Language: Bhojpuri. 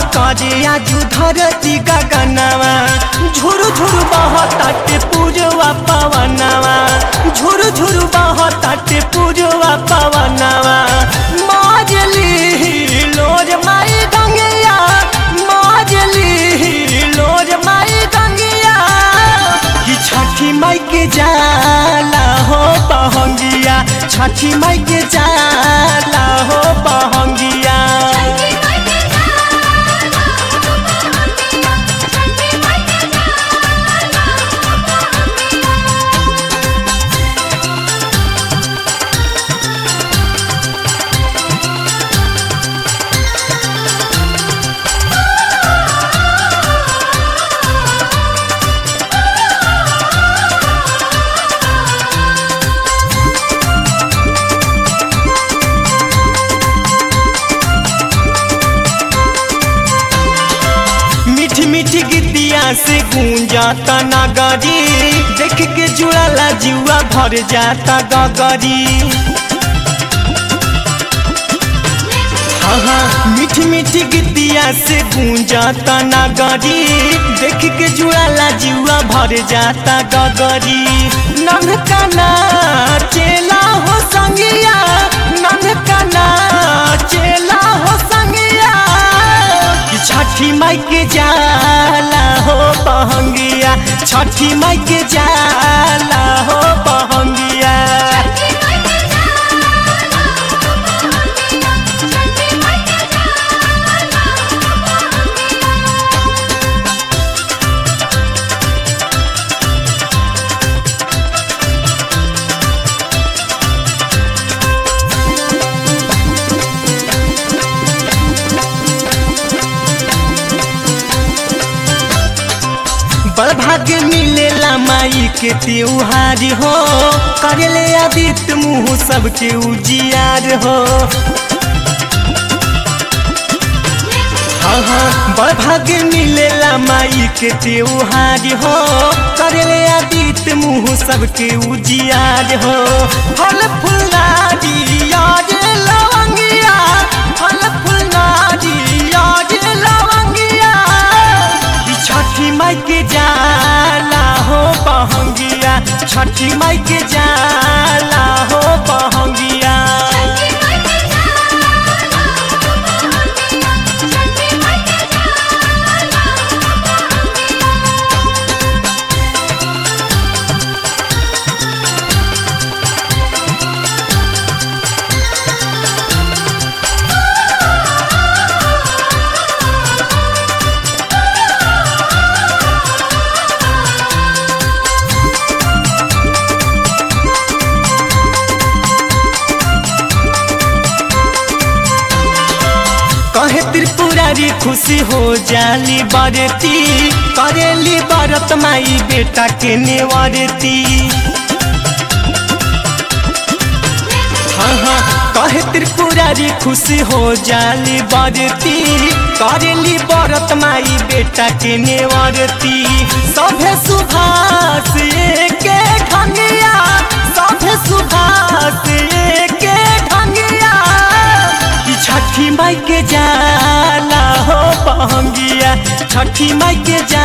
करे आजू धरती गगनवा झुरु झुरु बहताटे पूजवा पवनवा झुरु झुरु बहताटे पूजवा पवनवा माजली लोज माई गंगैया माजली लोज माई गंगैया कि छठी माई के जाला हो बहंगिया छठी माई के जाला हो बहंगिया मीठी मीठी गीतिया से गूंजाता नगरी देख के जुड़ाला जुआ भर जाता गगरी हाँ हाँ मीठी मीठी गीतिया से गूंजाता नगरी देख के जुड़ाला जुआ भर जाता गगरी नन्हका चेला हो संगिया नन्हका चेला हो संगिया कि छठी माई के जाला हो बहंगिया छठी माई के जाला हो बहंगिया बड़ भाग्य मिलेला माई के त्योहार हो करेले आदित्य मुँह सबके उजियार हो हाँ हाँ बड़ भाग्य मिलेला माई के त्योहार हो करेले आदित्य मुँह सबके उजियार हो फल फुलनारी याद लवंगिया फल फुलनारी याद लवंगिया ई छठी माई के जाला हो बहंगिया छठी माई के जाला हो बहंगिया कहे त्रिपुरारी खुशी हो जाली बरती करेली बरत माई बेटा के नेवरती हाँ हाँ कहे त्रिपुरारी खुशी हो जाली बरती करेली बरत माई बेटा के नेवरती सभे सुभाष के ढंगिया सभे सुभाष के ढंगिया कि छठी माई के जाला हो बहंगिया छठी माई के जा